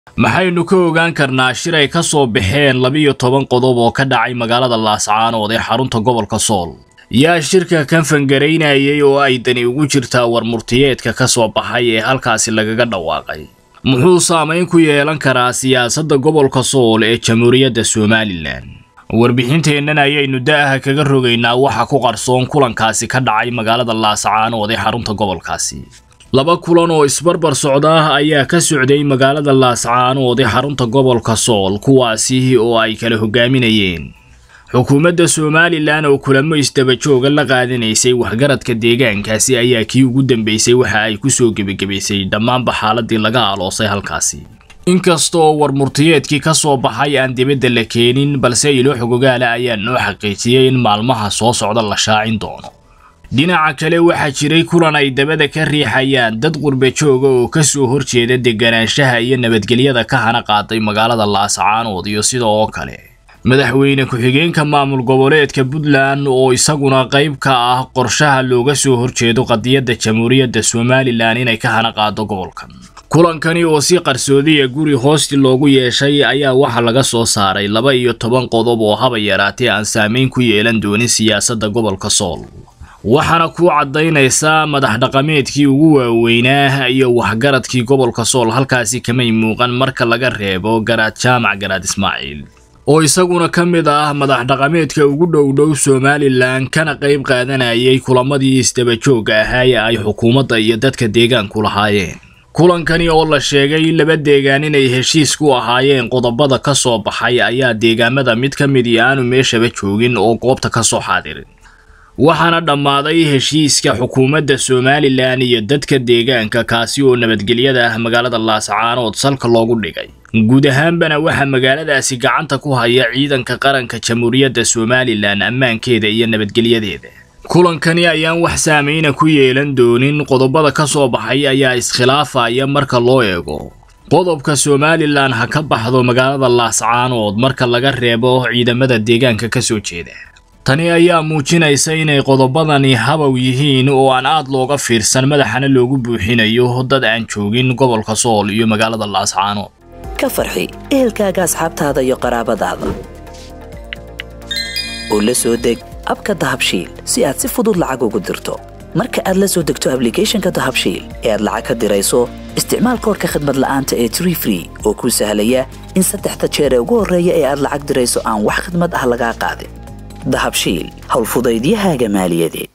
maxaynu ka ogaan karnaa shir ay ka soo baxeen labiyo toban qodob oo ka dhacay magaalada laascaanood ee xarunta gobolka sool yaa shirka kan fangaraynayay oo ay dani ugu jirtaa warmurtiyeedka ka soo baxay ee halkaasi lagaga dhawaaqay muxuu saamayn ku yeelan karaa siyaasadda gobolka sool ee jamhuuriyadda somalilan warbixinteennan ayaynu da'aha kaga rogaynaa waxa ku qarsoon kulankaasi ka dhacay magaalada laascaanood ee xarunta gobolkaasi laba kulan oo isbarbar socda ayaa ka socday magaalada laascaanood ee xarunta gobolka sool kuwaasi oo ay kala hogaaminayeen xukuumadda somalilan oo kulamo isdabajooga la qaadanaysay waxgaradka deegaankaasi ayaa kii ugu dambeysay waxa ay kusoo gebagabaysay dhammaanba xaaladii laga aloosay halkaasi inkastoo warmurtiyeedkii ka soo baxay aan dibadda la keenin balse ilo xogogaala ayaa noo xaqiijiyey in maalmaha soo socda la shaacin doono dhinaca kale waxaa jiray kulan ay dabada ka riixayaan dad qurbe jooga oo ka soo horjeeda deganaanshaha iyo nabadgelyada ka hana qaaday magaalada laascaanood iyo sida oo kale madaxweyne ku-xigeenka maamul goboleedka puntland oo isaguna qayb ka ah qorshaha looga soo horjeedo qadiyadda jamhuuriyadda somalilan inay ka hana qaado gobolkan kulankani oo si qarsoodiya guri hoosti loogu yeeshay ayaa waxaa laga soo saaray laba iyo toban qodob oo haba yaraatee aan saameyn ku yeelan doonin siyaasadda gobolka sool waxaana kuu caddaynaysaa madax dhaqameedkii ugu waaweynaa iyo waxgaradkii gobolka sool halkaasi kamay muuqan marka laga reebo garaad jaamac garaad ismaaciil oo isaguna ka mid ah madax dhaqameedka ugu dhowdhow somalilan kana qayb qaadanayay kulamadii isdabajooga ahaa ee ay xukuumadda iyo dadka deegaanku lahaayeen kulankani oo la sheegay laba deegaan inay heshiis ku ahaayeen qodobada ka soo baxay ayaa deegaamada mid ka midii aanu meeshaba joogin oo goobta ka soo xaadirin waxaana dhammaaday heshiiska xukuumadda somalilan iyo dadka deegaanka kaasi oo nabadgelyada ah magaalada laascaanood salka loogu dhigay guud ahaanbana waxaa magaaladaasi gacanta ku haya ciidanka qaranka jamhuuriyadda somalilan ammaankeeda iyo nabadgelyadeeda kulankani ayaan wax saameyna ku yeelan doonin qodobada ka soo baxay ayaa iskhilaafaya marka loo eego qodobka somalilan ha ka baxdo magaalada laascaanood marka laga reebo ciidamada deegaanka ka soo jeeda tani ayaa muujinaysa inay qodobadani habow yihiin oo aan aad looga fiirsan madaxana loogu buuxinayo dad aan joogin gobolka sool iyo magaalada laascaanood ka farxi ehelkaaga asxaabtaada iyo qaraabadaada oo la soo deg abka dahabshiil si aad si fudud lacag ugu dirto marka aad la soo degto ablicathonka dahabshiil ee aad lacag ka dirayso isticmaal koorka khadmad la'aanta ee tree free oo kuu sahlaya in saddexda jeer ee ugu horreeya ee aad lacag dirayso aan wax khadmad ah lagaa qaadin dahabshiil howlfudaydiyahaaga maaliyadeed